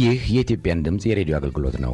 ይህ የኢትዮጵያን ድምፅ የሬዲዮ አገልግሎት ነው።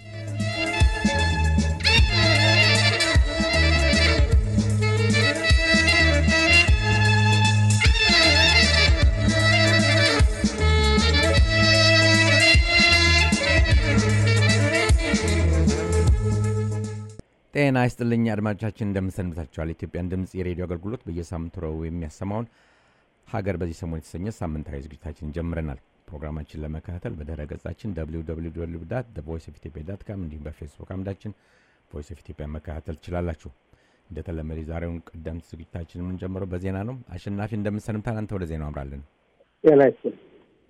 ጤና ይስጥልኝ አድማጮቻችን፣ እንደምንሰንብታችኋል። የኢትዮጵያን ድምፅ የሬዲዮ አገልግሎት በየሳምንቱ ረቡዕ የሚያሰማውን ሀገር በዚህ ሰሞን የተሰኘ ሳምንታዊ ዝግጅታችን ጀምረናል። ፕሮግራማችን ለመከታተል በድረ ገጻችን ቮይስ ኦፍ ኢትዮጵያ ዳት ካም እንዲሁም በፌስቡክ አምዳችን ቮይስ ኦፍ ኢትዮጵያ መከታተል ትችላላችሁ። እንደተለመደ የዛሬውን ቀደምት ዝግጅታችን የምንጀምረው በዜና ነው። አሸናፊ እንደምንሰንብታል፣ አንተ ወደ ዜናው አምራለን። ጤና ይስጥልኝ።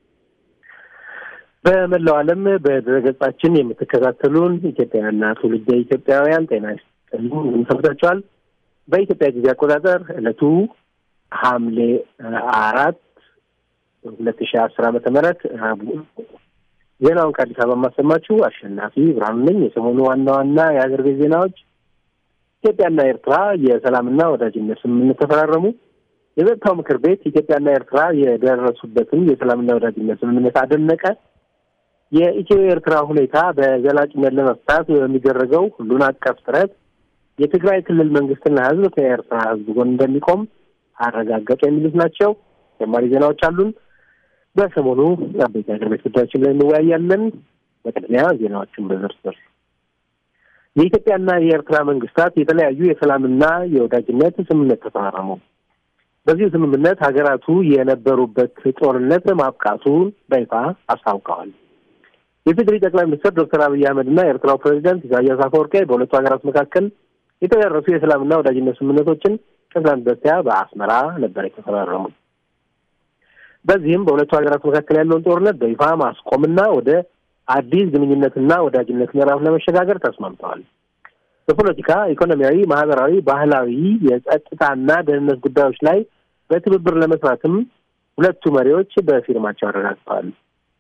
በመላው ዓለም በድረገጻችን የምትከታተሉን ኢትዮጵያውያንና ትውልደ ኢትዮጵያውያን ጤና ይስጥልኝ እንደምሰምታችኋል። በኢትዮጵያ ጊዜ አቆጣጠር ዕለቱ ሐምሌ አራት ሁለት ሺህ አስር ዓመተ ምህረት ረቡዕ ዜናውን ከአዲስ አበባ የማሰማችሁ አሸናፊ ብርሃኑ ነኝ። የሰሞኑ ዋና ዋና የሀገር ቤት ዜናዎች ኢትዮጵያና ኤርትራ የሰላምና ወዳጅነት ስምምነት ተፈራረሙ። የጸጥታው ምክር ቤት ኢትዮጵያና ኤርትራ የደረሱበትን የሰላምና ወዳጅነት ስምምነት አደነቀ። የኢትዮ ኤርትራ ሁኔታ በዘላቂነት ለመፍታት በሚደረገው ሁሉን አቀፍ ጥረት የትግራይ ክልል መንግስትና ሕዝብ ከኤርትራ ሕዝብ ጎን እንደሚቆም አረጋገጡ። የሚሉት ናቸው። ተጨማሪ ዜናዎች አሉን። በሰሞኑ አበይት ሀገር ቤት ጉዳዮችን ላይ እንወያያለን። በቅድሚያ ዜናዎችን በዝርዝር የኢትዮጵያና የኤርትራ መንግስታት የተለያዩ የሰላምና የወዳጅነት ስምምነት ተፈራረሙ። በዚሁ ስምምነት ሀገራቱ የነበሩበት ጦርነት ማብቃቱን በይፋ አስታውቀዋል። የትግራይ ጠቅላይ ሚኒስትር ዶክተር አብይ አህመድና የኤርትራው ፕሬዚዳንት ኢሳያስ አፈወርቂ በሁለቱ ሀገራት መካከል የተደረሱ የሰላምና ወዳጅነት ስምምነቶችን ከትናንት በስቲያ በአስመራ ነበር የተፈራረሙ። በዚህም በሁለቱ ሀገራት መካከል ያለውን ጦርነት በይፋ ማስቆምና ወደ አዲስ ግንኙነትና ወዳጅነት ምዕራፍ ለመሸጋገር ተስማምተዋል። በፖለቲካ፣ ኢኮኖሚያዊ፣ ማህበራዊ፣ ባህላዊ፣ የጸጥታና ደህንነት ጉዳዮች ላይ በትብብር ለመስራትም ሁለቱ መሪዎች በፊርማቸው አረጋግጠዋል።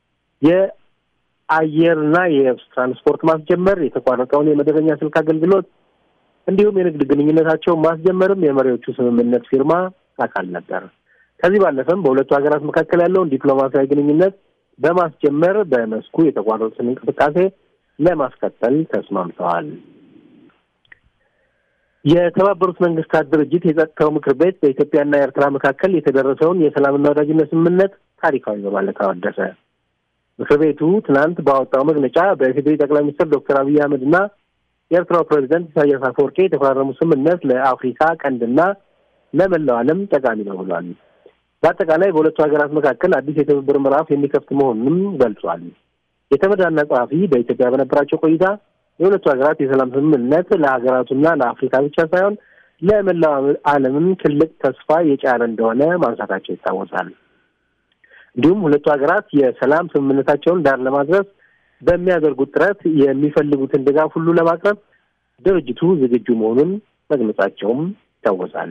የአየርና የየብስ ትራንስፖርት ማስጀመር፣ የተቋረጠውን የመደበኛ ስልክ አገልግሎት እንዲሁም የንግድ ግንኙነታቸውን ማስጀመርም የመሪዎቹ ስምምነት ፊርማ አካል ነበር። ከዚህ ባለፈም በሁለቱ ሀገራት መካከል ያለውን ዲፕሎማሲያዊ ግንኙነት በማስጀመር በመስኩ የተቋረጡትን እንቅስቃሴ ለማስቀጠል ተስማምተዋል። የተባበሩት መንግስታት ድርጅት የጸጥታው ምክር ቤት በኢትዮጵያና ኤርትራ መካከል የተደረሰውን የሰላምና ወዳጅነት ስምምነት ታሪካዊ በማለት አወደሰ። ምክር ቤቱ ትናንት ባወጣው መግለጫ በኢፌዴሪ ጠቅላይ ሚኒስትር ዶክተር አብይ አህመድና የኤርትራው ፕሬዚደንት ኢሳያስ አፈወርቂ የተፈራረሙ ስምምነት ለአፍሪካ ቀንድና ለመላው ዓለም ጠቃሚ ነው ብሏል። በአጠቃላይ በሁለቱ ሀገራት መካከል አዲስ የትብብር ምዕራፍ የሚከፍት መሆኑንም ገልጿል። የተመድ ዋና ጸሐፊ በኢትዮጵያ በነበራቸው ቆይታ የሁለቱ ሀገራት የሰላም ስምምነት ለሀገራቱና ለአፍሪካ ብቻ ሳይሆን ለመላው ዓለምም ትልቅ ተስፋ የጫረ እንደሆነ ማንሳታቸው ይታወሳል። እንዲሁም ሁለቱ ሀገራት የሰላም ስምምነታቸውን ዳር ለማድረስ በሚያደርጉት ጥረት የሚፈልጉትን ድጋፍ ሁሉ ለማቅረብ ድርጅቱ ዝግጁ መሆኑን መግለጻቸውም ይታወሳል።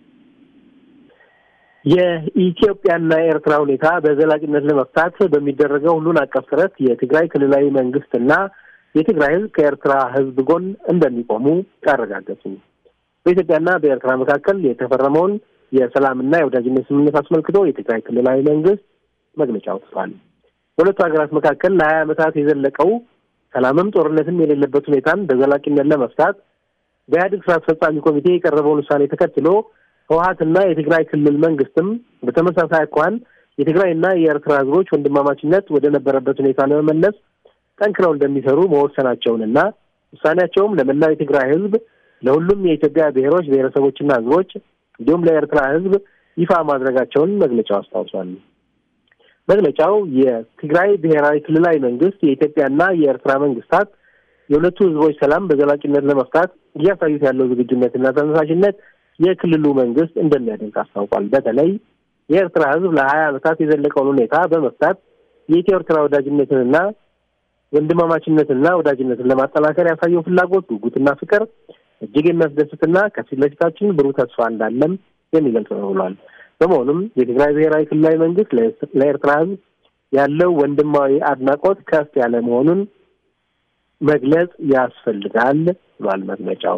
የኢትዮጵያና የኤርትራ ሁኔታ በዘላቂነት ለመፍታት በሚደረገው ሁሉን አቀፍ ጥረት የትግራይ ክልላዊ መንግስትና የትግራይ ሕዝብ ከኤርትራ ሕዝብ ጎን እንደሚቆሙ አረጋገጡ። በኢትዮጵያና በኤርትራ መካከል የተፈረመውን የሰላምና የወዳጅነት ስምምነት አስመልክቶ የትግራይ ክልላዊ መንግስት መግለጫ አውጥቷል። በሁለቱ ሀገራት መካከል ለሀያ ዓመታት የዘለቀው ሰላምም ጦርነትም የሌለበት ሁኔታን በዘላቂነት ለመፍታት በኢህአዴግ ስራ አስፈጻሚ ኮሚቴ የቀረበውን ውሳኔ ተከትሎ ህወሀትና የትግራይ ክልል መንግስትም በተመሳሳይ አኳኋን የትግራይና የኤርትራ ህዝቦች ወንድማማችነት ወደ ነበረበት ሁኔታ ለመመለስ ጠንክረው እንደሚሰሩ መወሰናቸውንና ውሳኔያቸውም ለመላው የትግራይ ህዝብ፣ ለሁሉም የኢትዮጵያ ብሔሮች ብሔረሰቦችና ህዝቦች እንዲሁም ለኤርትራ ህዝብ ይፋ ማድረጋቸውን መግለጫው አስታውሷል። መግለጫው የትግራይ ብሔራዊ ክልላዊ መንግስት የኢትዮጵያና የኤርትራ መንግስታት የሁለቱ ህዝቦች ሰላም በዘላቂነት ለመፍታት እያሳዩት ያለው ዝግጁነትና ተነሳሽነት የክልሉ መንግስት እንደሚያደንቅ አስታውቋል። በተለይ የኤርትራ ህዝብ ለሀያ ዓመታት የዘለቀውን ሁኔታ በመፍታት የኢትዮ ኤርትራ ወዳጅነትንና ወንድማማችነትና ወዳጅነትን ለማጠናከር ያሳየው ፍላጎት፣ ጉጉትና ፍቅር እጅግ የሚያስደስትና ከፊት ለፊታችን ብሩህ ተስፋ እንዳለም የሚገልጽ ነው ብሏል። በመሆኑም የትግራይ ብሔራዊ ክልላዊ መንግስት ለኤርትራ ህዝብ ያለው ወንድማዊ አድናቆት ከፍ ያለ መሆኑን መግለጽ ያስፈልጋል ብሏል መግለጫው።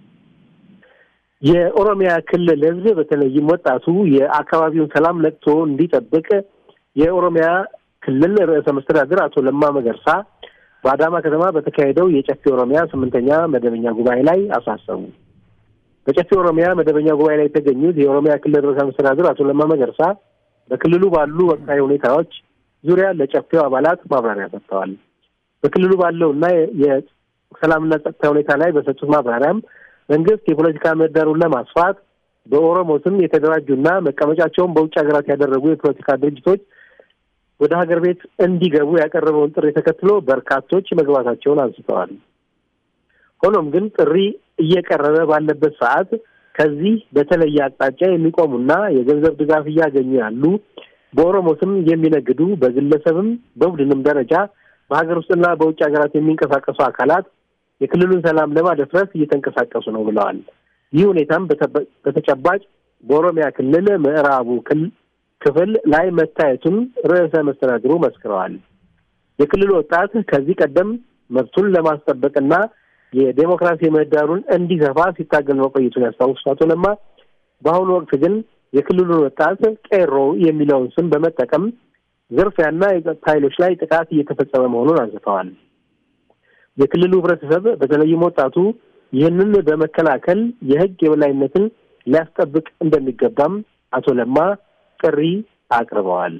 የኦሮሚያ ክልል ህዝብ በተለይም ወጣቱ የአካባቢውን ሰላም ነቅቶ እንዲጠብቅ የኦሮሚያ ክልል ርዕሰ መስተዳድር አቶ ለማ መገርሳ በአዳማ ከተማ በተካሄደው የጨፌ ኦሮሚያ ስምንተኛ መደበኛ ጉባኤ ላይ አሳሰቡ። በጨፌ ኦሮሚያ መደበኛ ጉባኤ ላይ የተገኙት የኦሮሚያ ክልል ርዕሰ መስተዳድር አቶ ለማ መገርሳ በክልሉ ባሉ ወቅታዊ ሁኔታዎች ዙሪያ ለጨፌው አባላት ማብራሪያ ሰጥተዋል። በክልሉ ባለው እና የሰላምና ጸጥታ ሁኔታ ላይ በሰጡት ማብራሪያም መንግስት የፖለቲካ ምህዳሩን ለማስፋት በኦሮሞ ስም የተደራጁና መቀመጫቸውን በውጭ ሀገራት ያደረጉ የፖለቲካ ድርጅቶች ወደ ሀገር ቤት እንዲገቡ ያቀረበውን ጥሪ ተከትሎ በርካቶች መግባታቸውን አንስተዋል። ሆኖም ግን ጥሪ እየቀረበ ባለበት ሰዓት ከዚህ በተለየ አቅጣጫ የሚቆሙና የገንዘብ ድጋፍ እያገኙ ያሉ በኦሮሞ ስም የሚነግዱ በግለሰብም በቡድንም ደረጃ በሀገር ውስጥና በውጭ ሀገራት የሚንቀሳቀሱ አካላት የክልሉን ሰላም ለማደፍረስ እየተንቀሳቀሱ ነው ብለዋል። ይህ ሁኔታም በተጨባጭ በኦሮሚያ ክልል ምዕራቡ ክፍል ላይ መታየቱን ርዕሰ መስተዳድሩ መስክረዋል። የክልሉ ወጣት ከዚህ ቀደም መብቱን ለማስጠበቅና የዴሞክራሲ ምህዳሩን እንዲሰፋ ሲታገል መቆየቱን ያስታውሱት አቶ ለማ በአሁኑ ወቅት ግን የክልሉን ወጣት ቄሮ የሚለውን ስም በመጠቀም ዝርፊያና የጸጥታ ኃይሎች ላይ ጥቃት እየተፈጸመ መሆኑን አንስተዋል። የክልሉ ህብረተሰብ በተለይም ወጣቱ ይህንን በመከላከል የህግ የበላይነትን ሊያስጠብቅ እንደሚገባም አቶ ለማ ጥሪ አቅርበዋል።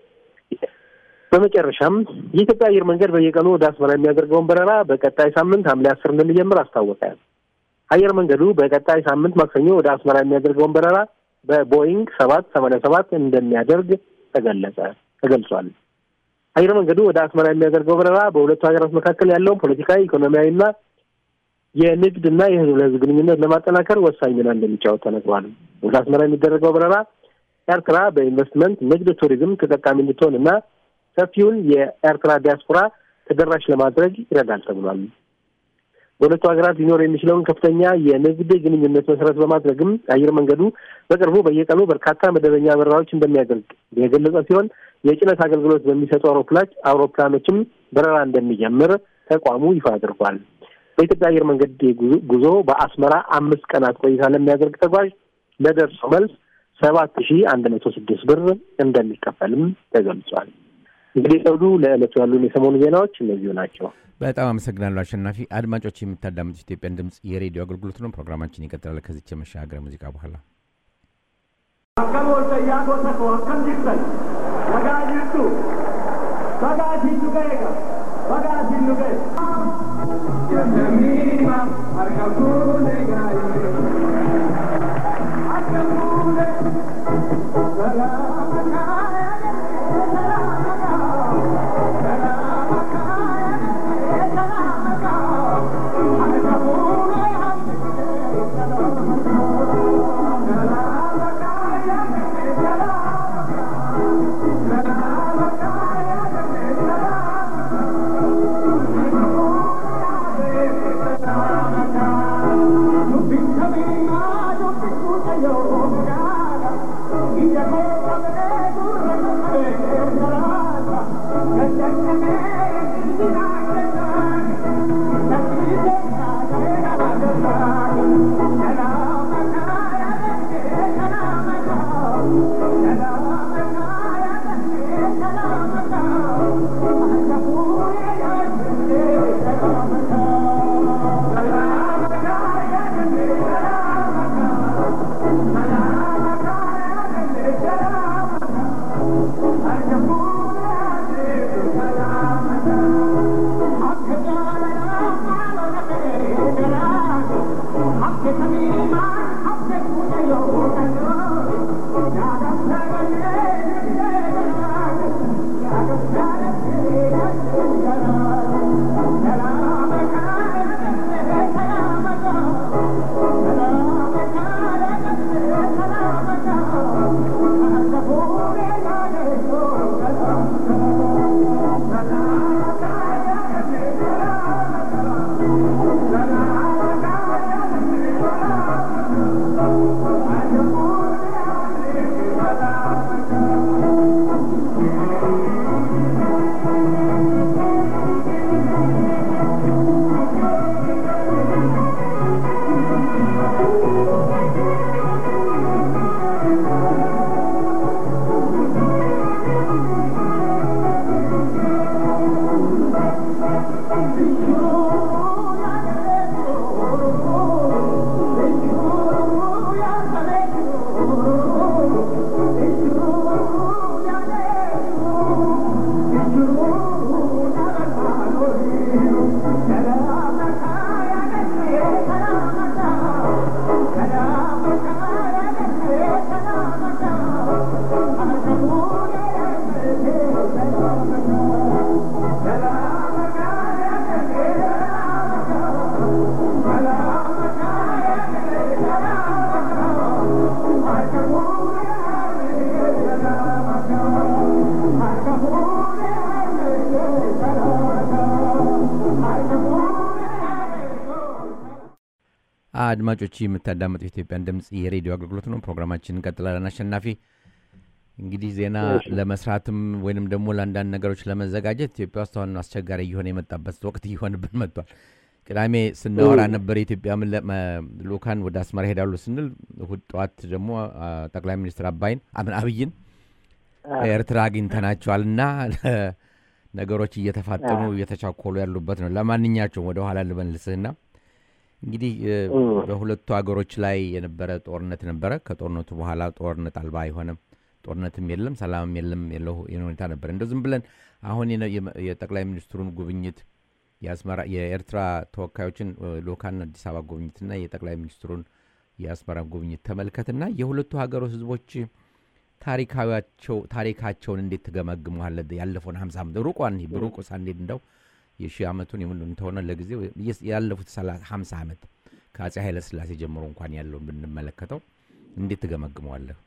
በመጨረሻም የኢትዮጵያ አየር መንገድ በየቀኑ ወደ አስመራ የሚያደርገውን በረራ በቀጣይ ሳምንት ሐምሌ አስር እንደሚጀምር አስታወቀ። አየር መንገዱ በቀጣይ ሳምንት ማክሰኞ ወደ አስመራ የሚያደርገውን በረራ በቦይንግ ሰባት ሰማንያ ሰባት እንደሚያደርግ ተገለጸ ተገልጿል። አየር መንገዱ ወደ አስመራ የሚያደርገው በረራ በሁለቱ ሀገራት መካከል ያለውን ፖለቲካዊ፣ ኢኮኖሚያዊና የንግድና የህዝብ ለህዝብ ግንኙነት ለማጠናከር ወሳኝ ሚና እንደሚጫወት ተነግሯል። ወደ አስመራ የሚደረገው በረራ ኤርትራ በኢንቨስትመንት ንግድ፣ ቱሪዝም ተጠቃሚ እንድትሆን እና ሰፊውን የኤርትራ ዲያስፖራ ተደራሽ ለማድረግ ይረዳል ተብሏል። በሁለቱ ሀገራት ሊኖር የሚችለውን ከፍተኛ የንግድ ግንኙነት መሰረት በማድረግም አየር መንገዱ በቅርቡ በየቀኑ በርካታ መደበኛ በረራዎች እንደሚያደርግ የገለጸ ሲሆን የጭነት አገልግሎት በሚሰጡ አውሮፕላች አውሮፕላኖችም በረራ እንደሚጀምር ተቋሙ ይፋ አድርጓል። በኢትዮጵያ አየር መንገድ ጉዞ በአስመራ አምስት ቀናት ቆይታ ለሚያደርግ ተጓዥ ለደርሶ መልስ ሰባት ሺ አንድ መቶ ስድስት ብር እንደሚከፈልም ተገልጿል። እንግዲህ ሰውዱ ለዕለቱ ያሉን የሰሞኑ ዜናዎች እነዚሁ ናቸው። በጣም አመሰግናለሁ አሸናፊ። አድማጮች የምታዳምጡት ኢትዮጵያን ድምፅ የሬዲዮ አገልግሎት ነው። ፕሮግራማችን ይቀጥላል ከዚች የመሻገር ሙዚቃ በኋላ akkam ooltayyaa goota koo akkam jirtan nagaa jirtu bagaatiin nu ga'eega bagaatiin nu ga'e. Jennamiima harka fuune gaa'ee harka fuune salaama kaayee salaama kaa'oo salaama kaayee salaama kaa'oo harka fuune harka fuune salaama kaa'oo salaama Thank you. አድማጮች የምታዳምጡ የኢትዮጵያን ድምፅ የሬዲዮ አገልግሎት ነው። ፕሮግራማችን እንቀጥላለን። አሸናፊ እንግዲህ ዜና ለመስራትም ወይንም ደግሞ ለአንዳንድ ነገሮች ለመዘጋጀት ኢትዮጵያ ውስጥ አሁን አስቸጋሪ እየሆነ የመጣበት ወቅት እየሆንብን መጥቷል። ቅዳሜ ስናወራ ነበር የኢትዮጵያ ልኡካን ወደ አስመራ ሄዳሉ ስንል እሑድ ጠዋት ደግሞ ጠቅላይ ሚኒስትር አባይን አብይን ኤርትራ አግኝተናቸዋል እና ነገሮች እየተፋጠኑ እየተቻኮሉ ያሉበት ነው። ለማንኛቸውም ወደ ኋላ ልመልስህና እንግዲህ በሁለቱ ሀገሮች ላይ የነበረ ጦርነት ነበረ። ከጦርነቱ በኋላ ጦርነት አልባ አይሆንም፣ ጦርነትም የለም፣ ሰላምም የለም የለው ሁኔታ ነበር። እንደ ዝም ብለን አሁን የጠቅላይ ሚኒስትሩን ጉብኝት የአስመራ የኤርትራ ተወካዮችን ልኡካን አዲስ አበባ ጉብኝትና የጠቅላይ ሚኒስትሩን የአስመራ ጉብኝት ተመልከትና የሁለቱ ሀገሮች ህዝቦች ታሪካቸው ታሪካቸውን እንዴት ትገመግመዋለህ? ያለፈውን ሀምሳ ዓመት ሩቋን ሩቁ ሳንሄድ እንደው የሺህ ዓመቱን የምንተሆነ ለጊዜው ያለፉት ሀምሳ ዓመት ከአፄ ኃይለ ሥላሴ ጀምሮ እንኳን ያለውን ብንመለከተው እንዴት ትገመግመዋለህ?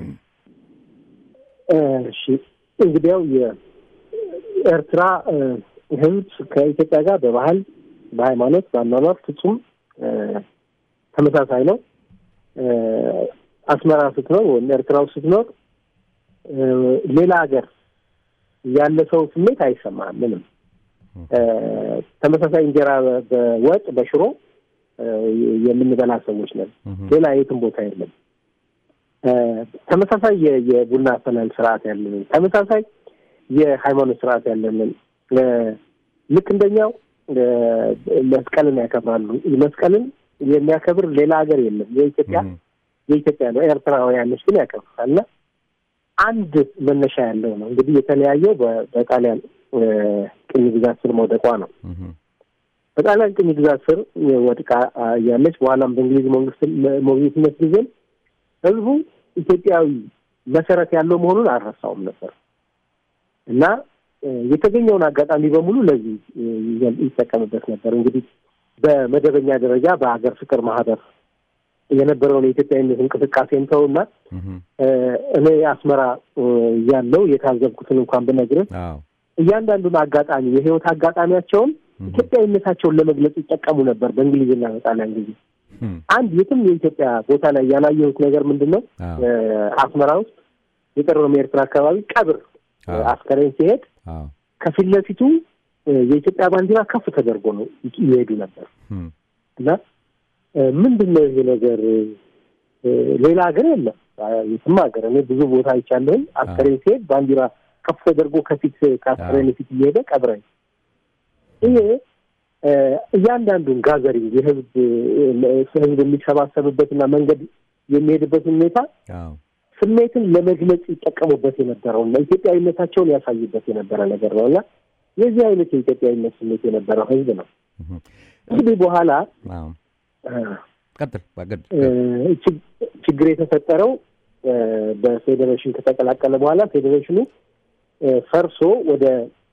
እሺ እንግዲያው የኤርትራ ህዝብ ከኢትዮጵያ ጋር በባህል፣ በሃይማኖት፣ በአኗኗር ፍጹም ተመሳሳይ ነው። አስመራ ስትኖር ወይም ኤርትራ ውስጥ ስትኖር ሌላ ሀገር ያለ ሰው ስሜት አይሰማም። ምንም ተመሳሳይ እንጀራ በወጥ በሽሮ የምንበላ ሰዎች ነን። ሌላ የትም ቦታ የለም። ተመሳሳይ የቡና አፈላል ስርዓት ያለንን፣ ተመሳሳይ የሃይማኖት ስርዓት ያለንን ልክ እንደኛው መስቀልን ያከብራሉ። መስቀልን የሚያከብር ሌላ ሀገር የለም። የኢትዮጵያ የኢትዮጵያ ነው። ኤርትራውያኖች ግን ያከብሩታል እና አንድ መነሻ ያለው ነው። እንግዲህ የተለያየው በጣሊያን ቅኝ ግዛት ስር መውደቋ ነው። በጣሊያን ቅኝ ግዛት ስር ወድቃ ያለች በኋላም በእንግሊዝ መንግስት ሞግዚትነት ጊዜም ህዝቡ ኢትዮጵያዊ መሰረት ያለው መሆኑን አልረሳውም ነበር እና የተገኘውን አጋጣሚ በሙሉ ለዚህ ይጠቀምበት ነበር። እንግዲህ በመደበኛ ደረጃ በሀገር ፍቅር ማህበር የነበረውን የኢትዮጵያዊነት እንቅስቃሴ እንተውና እኔ አስመራ ያለው የታዘብኩትን እንኳን ብነግርህ እያንዳንዱን አጋጣሚ የህይወት አጋጣሚያቸውን ኢትዮጵያዊነታቸውን ለመግለጽ ይጠቀሙ ነበር። በእንግሊዝና በጣሊያን ጊዜ አንድ የትም የኢትዮጵያ ቦታ ላይ ያላየሁት ነገር ምንድን ነው? አስመራ ውስጥ የቀረው ኤርትራ አካባቢ ቀብር አስከሬን ሲሄድ ከፊት ለፊቱ የኢትዮጵያ ባንዲራ ከፍ ተደርጎ ነው ይሄዱ ነበር እና ምንድን ነው ይሄ ነገር? ሌላ ሀገር የለም፣ የትም ሀገር እኔ ብዙ ቦታ አይቻለሁኝ። አስከሬን ሲሄድ ባንዲራ ከፍ ተደርጎ ከፊት ከአስከሬን ፊት እየሄደ ቀብረኝ። ይሄ እያንዳንዱን ጋዘሪንግ የህዝብ ህዝብ የሚሰባሰብበትና መንገድ የሚሄድበትን ሁኔታ ስሜትን ለመግለጽ ይጠቀሙበት የነበረው እና ኢትዮጵያዊነታቸውን ያሳዩበት የነበረ ነገር ነው እና የዚህ አይነት የኢትዮጵያዊነት ስሜት የነበረው ህዝብ ነው። እንግዲህ በኋላ ችግር የተፈጠረው በፌዴሬሽን ከተቀላቀለ በኋላ ፌዴሬሽኑ ፈርሶ ወደ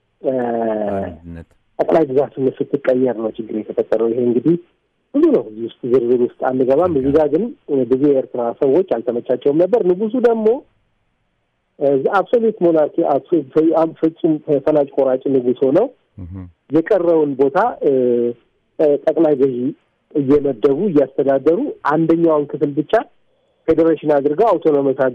ጠቅላይ ግዛትነት ስትቀየር ነው ችግር የተፈጠረው። ይሄ እንግዲህ ብዙ ነው። እዚህ ውስጥ ዝርዝር ውስጥ አንገባም። እዚህ ጋር ግን ብዙ የኤርትራ ሰዎች አልተመቻቸውም ነበር። ንጉሱ ደግሞ አብሶሉት ሞናርኪ ፍጹም ፈላጭ ቆራጭ ንጉስ ሆነው የቀረውን ቦታ ጠቅላይ ገዢ እየመደቡ እያስተዳደሩ አንደኛውን ክፍል ብቻ ፌዴሬሽን አድርገው አውቶኖመስ